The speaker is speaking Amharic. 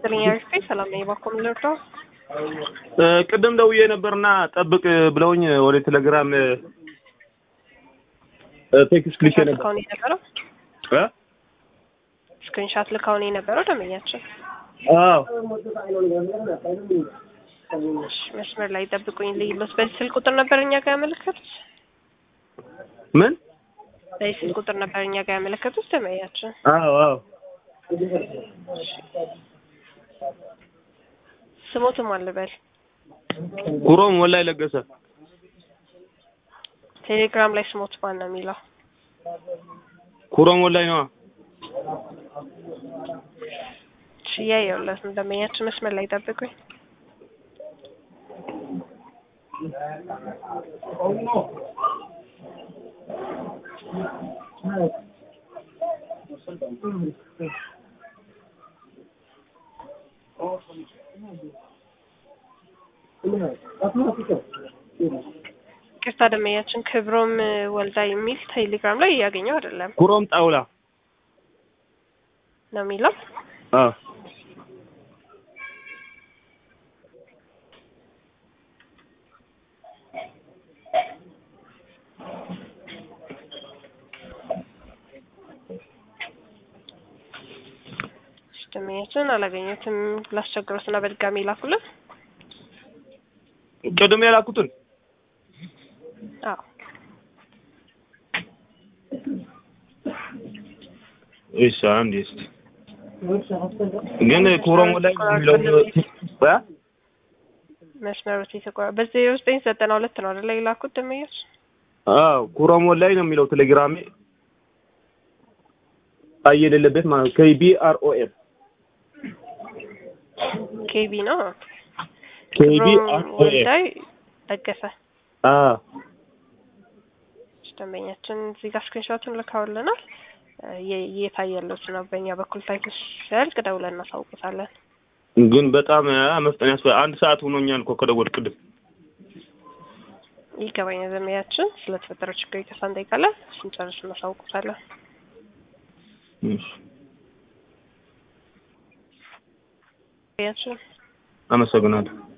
ይስጥልኝ አሪፍ ሰላም ነኝ። ባኮም ልርዳው ቅድም ደውዬ ነበርና ጠብቅ ብለውኝ ወደ ቴሌግራም ቴክስት ልኬ ነበር። ልካውን የነበረው እ? ስክሪንሻት ልካውን የነበረው ደንበኛችን አዎ እሺ፣ መስመር ላይ ጠብቁኝ ልይሎት። በዚህ ስልክ ቁጥር ነበር እኛ ጋር ያመለከቱት። ምን? በዚህ ስልክ ቁጥር ነበር እኛ ጋር ያመለከቱት ደንበኛችን። አዎ አዎ ስሞትም አልበል ኩሮም ወላይ ለገሰ ቴሌግራም ላይ ስሞት ማን ነው የሚለው? ኩሮም ወላይ ነዋ። እሺ፣ እያየሁለት ነው ደንበኛችን። መስመር ላይ ጠብቁኝ። ቅርታ ደንበኛችን ክብሮም ወልዳ የሚል ቴሌግራም ላይ እያገኘው አይደለም ኩሮም ጣውላ ነው የሚለው። አዎ እሺ፣ ደንበኛችን አላገኘትም። ላስቸግሮት እና በድጋሚ ላኩልን። ቅድም የላኩትን አዎ እሺ አንድ እስቲ ግን ኩሮም ወላይ የሚለው እ? መስመሮች የተቆራ በዜሮ ዘጠኝ ዘጠና ሁለት ነው አይደለ የላኩት ደንበኞች? አዎ ኩሮም ወላይ ነው የሚለው ቴሌግራሜ አይ የሌለበት ማለት ነው። ኬቢ አር ኦ ኤም ኬቢ ነው ኬቢ ክብሮም አር ኦ ኤም ወልዳይ ለገሰ አዎ ደንበኛችን እዚህ ጋር ስክሪንሾቱን ልካውልናል። የ- እየታየለት ነው። በእኛ በኩል ታይቶ ሲያልቅ ደውለን እናሳውቁታለን። ግን በጣም አ፣ መፍጠን ያስፈልጋል። አንድ ሰዓት ሆኖኛል እኮ ከደወልኩ ቅድም። ይገባኛል። ደንበኛችን ስለተፈጠረው ችግር ይቅርታ እንጠይቃለን። ስንጨርስ እናሳውቁታለን። እሺ ደንበኛችን አመሰግናለሁ።